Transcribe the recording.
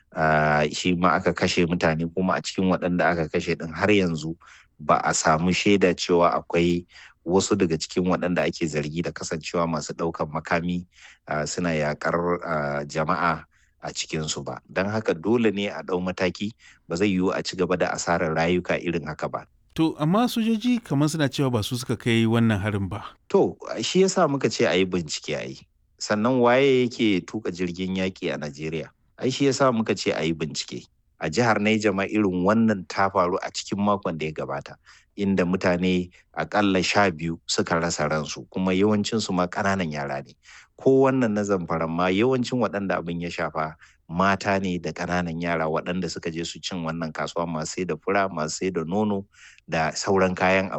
shi ma aka kashe mutane kuma a cikin waɗanda aka kashe ɗin har yanzu ba a samu shaida cewa akwai wasu daga cikin waɗanda ake zargi da kasancewa masu ɗaukan makami suna yakar jama'a a cikinsu ba don haka dole ne a ɗau mataki ba zai yiwu a ci gaba da asarar rayuka irin haka ba To, amma sojoji kamar suna cewa ba su suka kai wannan harin ba. To, shi yasa muka ce a yi bincike a yi. Sannan waye yake tuka jirgin yaƙi a Najeriya? Ai shi yasa muka ce a yi bincike. A jihar Naija ma irin wannan ta faru a cikin makon da ya gabata. Inda mutane akalla sha biyu suka rasa ransu kuma yawancinsu ma ƙananan yara ne. Ko wannan na zamfaran ma yawancin waɗanda abin ya shafa mata ne da ƙananan yara waɗanda suka je su cin wannan kasuwa masu sai da fura masu sai da nono da sauran kayan